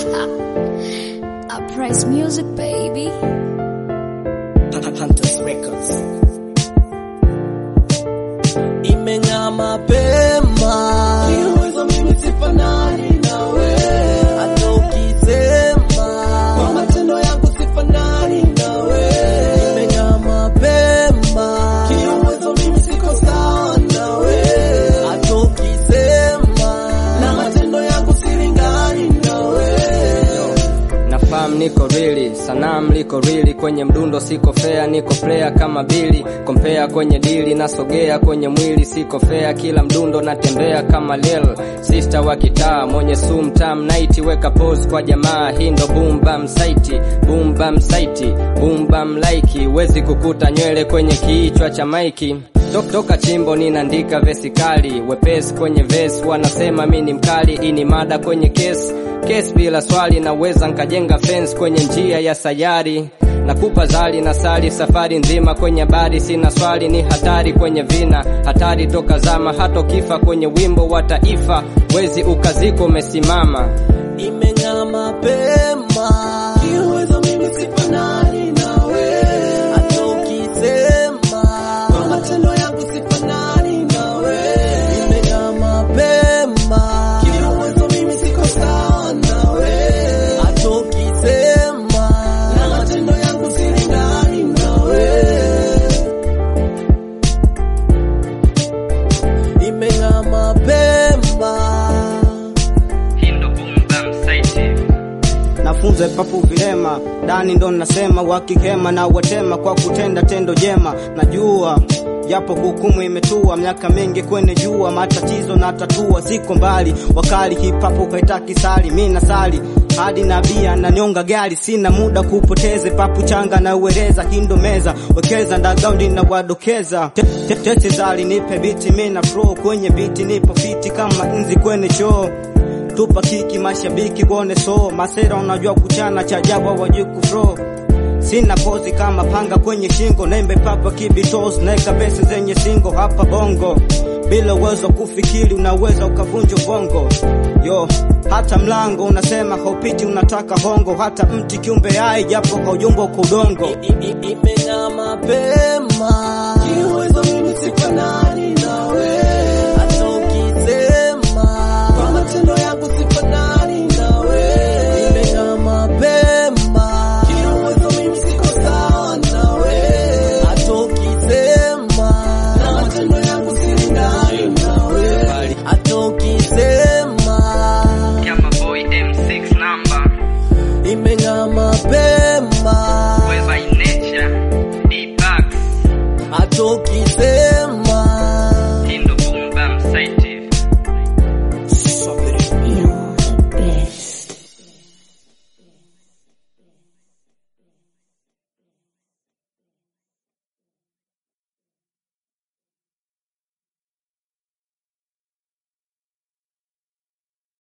Uprise music, baby. Hunters Records. Imeng'aa mapema, kiuwezo mimi sifanani nawe, hata ukisema kwa matendo yangu sifanani nawe. Imeng'aa mapema, kiuwezo mimi siko sawa nawe, hata ukisema na matendo yangu silingani nawe. Nafahamu niko rili, sanamu liko rili, kwenye mdundo siko fea, niko player kama bili, kompea kwenye dili, nasogea kwenye mwili, siko fea, kila mdundo natembea kama lil, sister wa kitaa, mwenye sum tam night, weka pose kwa jamaa, hii ndo boom bam site, boom bam site, boom bam like, wezi kukuta nywele kwenye kichwa cha maiki Tok- toka chimbo ninaandika vesi kali, wepesi kwenye vesi, wanasema mi ni mkali, hii ni mada kwenye kesi kesi bila swali, naweza nkajenga fence kwenye njia ya sayari nakupa zali na sali safari nzima kwenye habari, sina swali, ni hatari kwenye vina, hatari toka zama, hata ukifa kwenye wimbo wa taifa, wezi ukaziko umesimama. Imeng'aa mapema, kiuwezo mimi sifanani nawe, hata ukisema kwa matendo yangu sifanani nawe. Imeng'aa mapema, kiuwezo mimi siko sawa nawe, hata ukisema na matendo yangu silingani nawe. Imeng'aa mapema nafunza papu vilema ndani ndo nasema wakihema na watema kwa kutenda tendo jema najua japo hukumu imetua miaka mingi kwenye jua matatizo na tatua ziko mbali wakali hipapu kaitaki sali mi nasali hadi nabia na nyonga gari sina muda kupoteze papu changa na ueleza hindo meza wekeza ndagaundi na wadokeza Te- te- tete zali nipe biti mi na flow kwenye biti nipo fiti kama nzi kwenye choo tupa kiki mashabiki wone so masera unajua kuchana cha ajabu hawajui kufro sina pozi kama panga kwenye shingo nembe papa kibitos naeka besi zenye singo hapa bongo bila uwezo kufikiri unaweza ukavunja ubongo yo hata mlango unasema haupiti unataka hongo hata mti kiumbe hai japo haujumbo kwa udongo I- i- i- imeng'aa mapema, kiuwezo mimi sifanani nawe, hata ukisema kwa matendo yangu sifanani nawe. Imeng'aa mapema, kiuwezo mimi siko sawa nawe, hata ukisema na matendo yangu silingani nawe, hata ukisema Boy M6 number, imeng'aa mapema by nature, D-Pax. hata ukisema